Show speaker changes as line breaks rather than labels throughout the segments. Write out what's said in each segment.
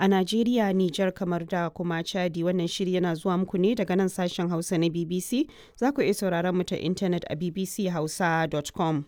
a Najeriya, Nijar kamar da kuma Chadi wannan shiri yana zuwa muku ne daga nan sashen Hausa na BBC. Za ku iya sauraron mu ta intanet a bbchausa.com.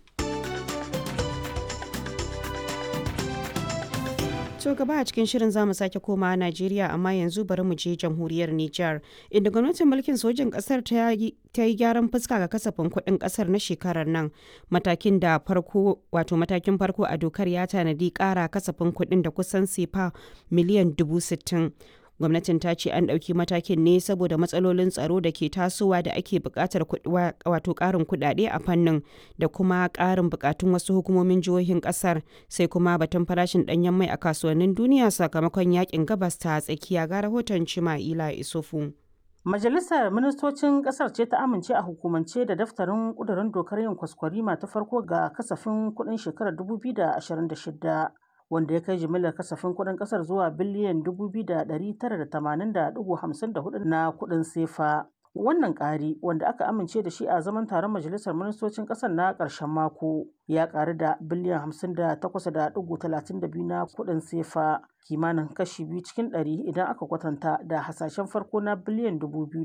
To gaba a cikin shirin zamu sake koma Najeriya amma yanzu bari mu je jamhuriyar Nijar inda gwamnatin mulkin sojin kasar ta yi gyaran fuska ga kasafin kuɗin kasar na shekarar nan matakin da farko wato matakin farko a dokar ya tanadi ƙara kasafin kuɗin da kusan sefa miliyan dubu sittin. gwamnatin ta ce an ɗauki matakin ne saboda matsalolin tsaro da ke tasowa da ake buƙatar wato ƙarin kuɗaɗe a fannin da kuma ƙarin buƙatun wasu hukumomin jihohin ƙasar sai kuma batun farashin ɗanyen mai a kasuwannin duniya sakamakon yakin gabas ta tsakiya ga rahoton cima'ila isufu.
Majalisar Ministocin Ƙasar ce ta amince a hukumance da daftarin ƙudurin dokar yin kwaskwarima ta farko ga kasafin kuɗin shekarar 2026. wanda ya kai jimillar kasafin kuɗin ƙasar zuwa biliyan 2,980.54 na kuɗin sefa. Wannan ƙari wanda aka amince da shi a zaman taron majalisar ministocin ƙasar na ƙarshen mako ya ƙaru da biliyan 58.32 na kuɗin sefa kimanin kashi biyu cikin ɗari idan aka kwatanta da hasashen farko na biliyan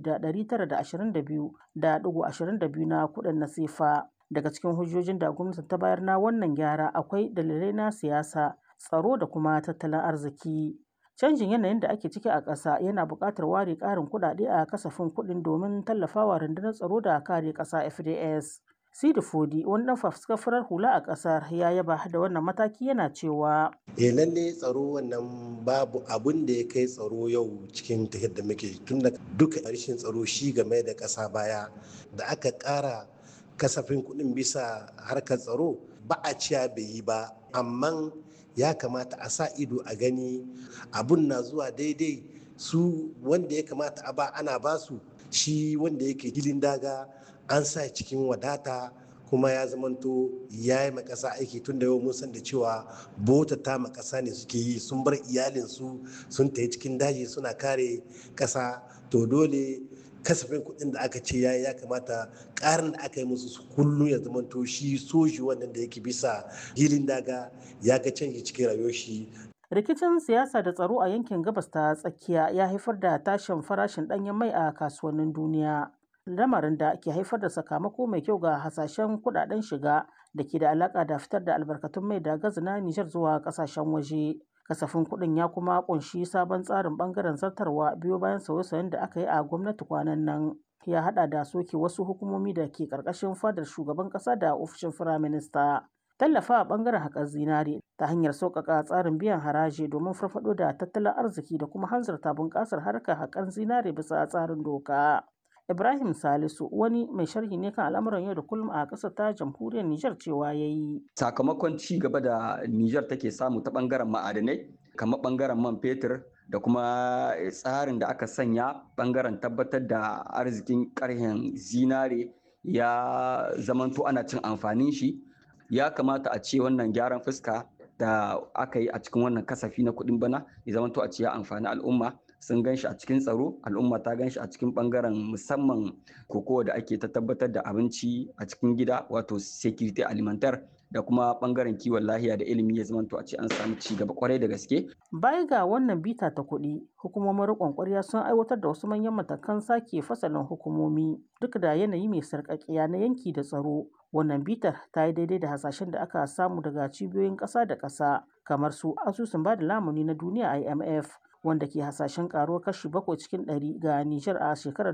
2,922.22 na kuɗin na sefa. Daga cikin hujjojin da gwamnati ta bayar na wannan gyara akwai dalilai na siyasa tsaro da kuma tattalin arziki. Canjin yanayin da ake ciki a ƙasa yana buƙatar ware ƙarin kuɗaɗe a kasafin kuɗin domin tallafawa rundunar tsaro da kare ƙasa FDS. Sidi Fodi wani ɗan fafuskar hula a ƙasar ya yaba da wannan mataki yana cewa.
Eh lalle tsaro wannan babu abun da ya kai tsaro yau cikin tafiyar da muke tun da duka rashin tsaro shi game da ƙasa baya da aka ƙara kasafin kuɗin bisa harkar tsaro ba a ciya bai yi ba amma ya kamata a sa ido a gani abun na zuwa daidai su wanda ya kamata a ba ana ba su shi wanda yake gilin daga an sa cikin wadata kuma ya zamanto ya yi makasa aiki tun da yau mun san da cewa bota ta makasa ne suke yi sun bar iyalinsu sun tafi cikin daji suna kare kasa to dole kasafin kuɗin da aka ce ya ya kamata ƙarin da aka yi musu su kullum ya zama to shi soji wannan da yake bisa hilin daga ya ga canji cikin rayuwar shi
rikicin siyasa da tsaro a yankin gabas ta tsakiya ya haifar da tashin farashin ɗanyen mai a kasuwannin duniya lamarin da ke haifar da sakamako mai kyau ga hasashen kuɗaɗen shiga da ke da alaƙa da fitar da albarkatun mai da gazi na nijar zuwa ƙasashen waje kasafin kuɗin ya kuma kunshi sabon tsarin bangaren zartarwa biyo bayan sauye-sauyen da aka yi a gwamnati kwanan nan ya hada da soke wasu hukumomi da ke karkashin fadar shugaban kasa da ofishin firaminista tallafa a bangaren haƙar zinare ta hanyar sauƙaƙa tsarin biyan haraji domin farfaɗo da tattalin arziki da kuma hanzarta bunƙasar harkar haƙar zinare bisa tsarin doka Ibrahim Salisu wani mai sharhi ne kan al'amuran yau da kullum a ƙasar ta jamhuriyar Nijar cewa ya yi.
Sakamakon ci gaba da Nijar take samu ta ɓangaren ma'adanai, kamar ɓangaren man fetur da kuma tsarin da aka sanya ɓangaren tabbatar da arzikin ƙarhen zinare ya zamanto ana cin amfanin shi. Ya kamata a ce wannan gyaran fuska da aka yi a cikin wannan kasafi na kuɗin bana ya zamanto a ce ya amfani al'umma. sun gan shi a cikin tsaro al'umma ta gan shi a cikin bangaren musamman kokowa da ake ta tabbatar da abinci a cikin gida wato security alimentar da kuma bangaren kiwon lahiya da ilimi ya zamanto a ce an samu ci gaba kwarai da gaske.
Baya ga wannan bita ta kuɗi, hukumomin riƙon ƙwarya sun aiwatar da wasu manyan matakan sake fasalin hukumomi duk da yanayi mai sarƙaƙiya na yanki da tsaro. Wannan bitar ta yi daidai da hasashen da aka samu daga cibiyoyin ƙasa da ƙasa kamar su asusun ba da lamuni na duniya IMF wanda ke hasashen karuwar kashi bakwai cikin ɗari ga Nijar a shekarar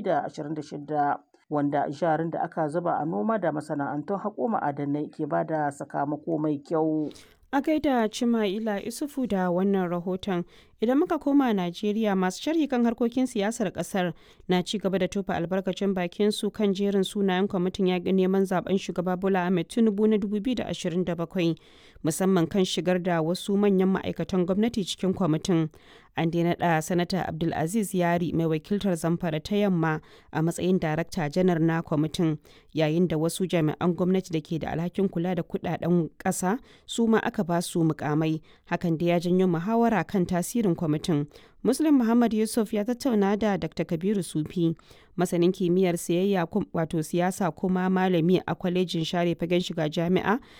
2026 wanda jarin da aka zuba a noma da masana'antun haƙo ma'adanai ke ba da sakamako mai kyau.
A gaida Cima'ila Isufu da wannan rahoton idan muka koma Najeriya masu sharhi kan harkokin siyasar kasar na ci gaba da tofa albarkacin bakin su kan jerin sunayen kwamitin yaƙi neman zaben shugaba Bola Ahmed Tinubu na 2027 musamman kan shigar da wasu manyan ma'aikatan gwamnati cikin kwamitin. An daina da sanata Abdulaziz Yari mai wakiltar Zamfara ta yamma a matsayin darakta janar na kwamitin yayin da wasu jami'an gwamnati da ke da alhakin kula da kudaden ƙasa su ma aka ba su mukamai hakan da ya janyo muhawara kan tasirin kwamitin muslim muhammad yusuf ya tattauna da dr kabiru sufi masanin kimiyyar siyayya wato siyasa kuma malami a kwalejin share fagen shiga jami'a